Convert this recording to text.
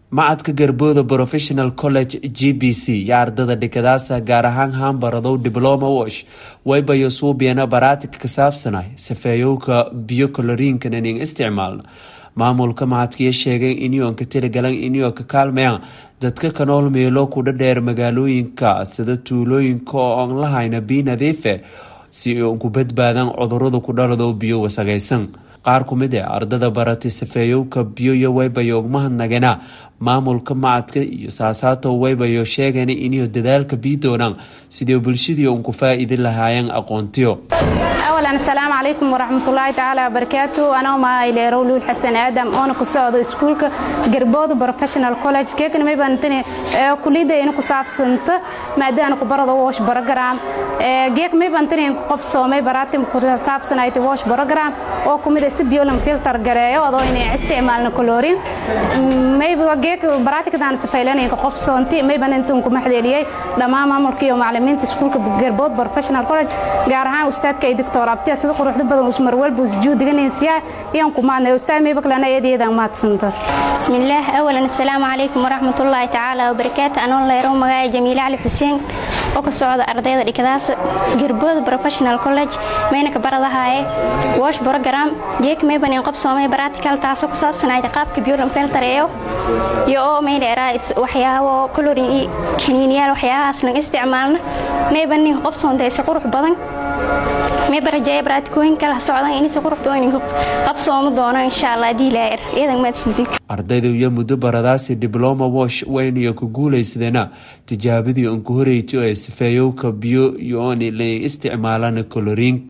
macadka garbooda professional college g b c iyo ardada dhikadaasa gaar ahaan hambaradow dibloma wash waybayo suubiana baraatika ka saabsanay safeeyowka biyo koloriinkan inan isticmaalno maamulka macadkiya sheegay inyoonka tirigalan inyo ka kaalmayaan dadka ka nool meelo kudha dheer magaalooyinka sida tuulooyinka oo aan lahayna biyo nadiife si uun ku badbaadaan cudurada ku dhalado biyo wasaqaysan qaar ku mid ee ardada baratay safeeyowka biyo iyo waybayo ugmahadnagana maamulka macadka iyo saasaato waybayo sheegana inay dadaalka bii doonaan sidii bulshadii uun ku faa-iidi lahaayeen aqoontiyo awalan asalaamu calaykum waraxmatullaahi tacaala wabarakaatu anoo mahayleerow luul xasan aadam oona ku socdo iskuulka garbooda professional college keekana maybantani kulidayna ku saabsanta maadaana ku barado wash program geek maybantani qof soomay baraatim ku saabsanayta wash program oo kumid si biolan filter gareeyo adoo inay isticmaalna colorin mayba geek baraatikadaan safaylanayka qof soonti mayban intan ku maxdeeliyay dhammaan maamulka iyo macallimiinta iskuulka garbood professional college gaar ahaan ustaadka doctor abtiya sida quruxda badan usmar walba usjuudiganaysiya iyaan ku maadnay ustaad mayba kalena eedayadan maadsanta bismillaah awalan assalaamu calaykum waraxmatullaahi tacaala wabarakaatu anoo leerow magaaya jamiile cali xuseen oo ka socda ardayda dhikadaas garbooda professional college mayna ka baradahaaye wash program geek mayban in qob soomay baratical taasoo ku saabsanayda qaabka biolan filtereeyo iyo oo maydheeraa waxyaabo colorin iyo kaniiniyaal waxyaabahaas laga isticmaalna mayban nin qob soontaysa qurux badan mayba rajeeya baraatikooyin kala socdan inaysa qurux badan qabsoomo doono insha allah haddii ilaahir iyadan maadsantin ardayda iyo muddo baradaasi dibloma wash waynayo ku guulaysadeena tijaabadii uun ku horeytay ee safeeyowka biyo iyo oon la isticmaalana coloriin